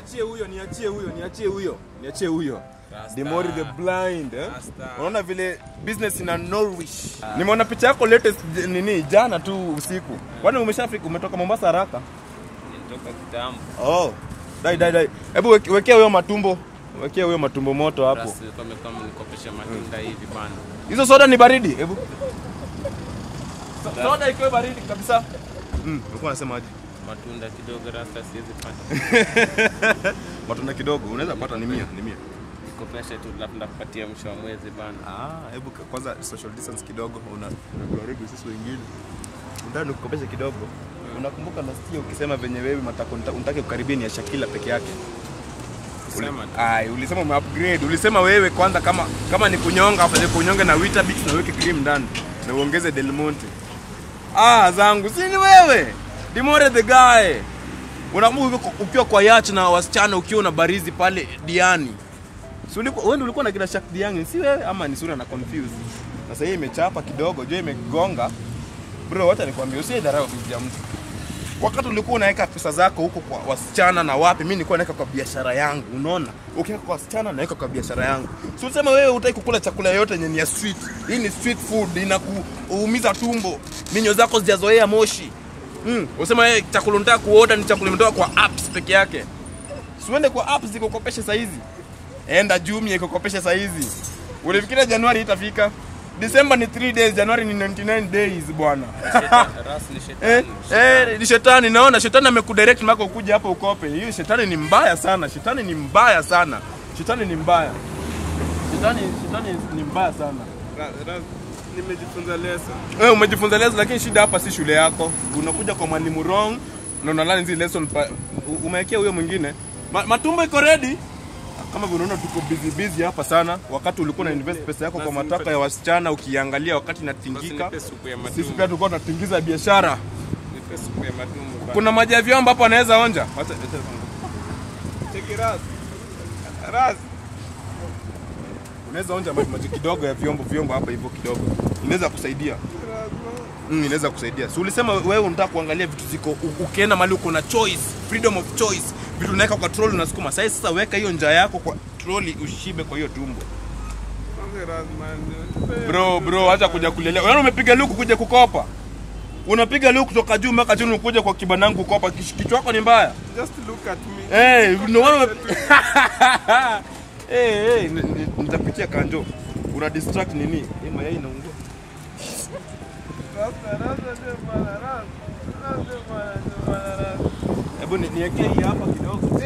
niachie huyo, niachie huyo, niachie huyo, niachie huyo. Rasta. Dimori the blind eh? Rasta. Unaona vile business ina Norwich. Nimeona picha yako latest j- nini jana tu usiku. Kwani umeshafika umetoka Mombasa haraka? Nilitoka kitambo. Oh. Dai dai dai. Hebu weke- wekea huyo matumbo. Wekea huyo matumbo moto hapo. Rasta alikuwa amekuwa amenikopesha matunda hivi bana. Hizo soda ni baridi. Hebu. So- Soda ikiwa baridi kabisa. Mm, ulikuwa unasemaje? Matunda kidogo Rasta siwezi pata. Matunda kidogo unaweza pata ni 100, ni 100. Nikopeshe tu labda ndakupatia mwisho wa mwezi bana. Ah, hebu ka- kwanza social distance kidogo una unatuharibu sisi wengine. Unataka nikukopeshe kidogo. Unakumbuka last year ukisema venye wewe matako unta- unataka kukaribia ni ya Shakila peke yake. Kusema tu. Ai, ulisema ume upgrade. Ulisema wewe kwanza kama kama ni kunyonga afadhali kunyonge na Weetabix na uweke cream ndani na uongeze Del Monte. Ah, zangu si ni wewe. Dimore the guy. Unakumbuka uko- ukiwa kwa yacht na wasichana ukiwa na barizi pale Diani. Si ulikuwa wewe ndio ulikuwa na kila Shak Diani, si wewe ama ni sura na confuse. Sasa hii imechapa kidogo, jo imegonga. Bro, wacha nikwambie usidharau bibi ya mtu wakati ulikuwa unaweka pesa zako huko kwa wasichana na wapi, mimi nilikuwa naweka kwa biashara yangu. Unaona, ukiweka kwa wasichana naweka kwa biashara yangu. Si ulisema wewe hutaki kukula chakula yote yenye ni ya street. Hii ni street food, inakuumiza tumbo, minyo zako zijazoea moshi. Mm, usema wewe chakula unataka kuoda ni chakula imetoka kwa apps peke yake. Si uende kwa apps zikukopeshe saa hizi. Enda Jumia ikukopeshe saa hizi. Ulifikiria Januari itafika? December ni 3 days, Januari ni 99 days bwana. Rasta ni Eh, shetani. eh, ni shetani naona shetani amekudirect mpaka ukuje hapa ukope. Hiyo shetani ni mbaya sana. Shetani ni mbaya sana. Shetani ni mbaya. Shetani shetani ni mbaya sana. Nimejifunza lesson. Wewe umejifunza lesson lakini shida hapa si shule yako. Unakuja kwa mwalimu wrong na unalani zile lesson pa, u- umewekea huyo mwingine. Ma, matumbo iko ready. Kama vile unaona tuko busy busy hapa sana wakati ulikuwa na invest pesa yako kwa Basi mataka nipe- ya wasichana ukiangalia wakati Basi inatingika. nipe supu ya Sisi matumbo. pia tulikuwa tunatingiza biashara. Nipe supu ya matumbo bana. Kuna maji ya vyombo hapo anaweza onja. Wacha Cheki Rasta. Rasta. unaweza onja maji, maji kidogo ya vyombo vyombo hapa hivyo kidogo, inaweza kusaidia mm, inaweza kusaidia. Si ulisema wewe unataka kuangalia vitu ziko, u- ukienda mahali uko na choice, freedom of choice, vitu unaweka kwa trolley unasukuma. Sasa sasa weka hiyo njaa yako kwa trolley, ushibe kwa hiyo tumbo. Bro bro, acha kuja kulelea. Wewe umepiga luku kuja kukopa, unapiga luku kutoka juu mpaka chini, ukuja kwa kibanangu kukopa. Kish- Kichwa chako ni mbaya. Just look at me. Hey, no one hey, hey, n- n- nitapitia kanjo. Una distract nini? Hii mayai inaungua. Hebu ni- niwekee hii hapa kidogo.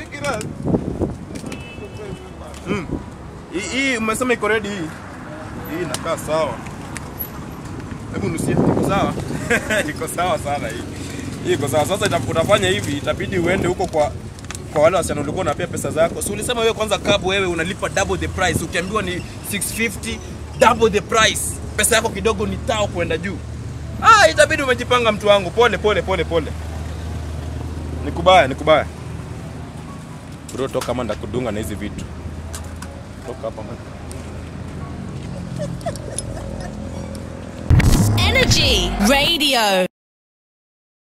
Mm. Hii hii umesema iko ready hii. Hii inakaa sawa. Hebu nusie, iko sawa? iko sawa sana hii. Hii iko sawa. Sasa ita- utafanya hivi, itabidi uende huko kwa kwa wale wasichana ulikuwa unapea pesa zako. Si ulisema wewe kwanza cab wewe unalipa double the price. Ukiambiwa ni 650 double the price. Pesa yako kidogo ni tao kwenda juu. Ah, itabidi umejipanga mtu wangu. Pole pole pole pole. Nikubaya, nikubaya. Bro, toka kama ndakudunga na hizi vitu. Toka hapa man. Energy Radio.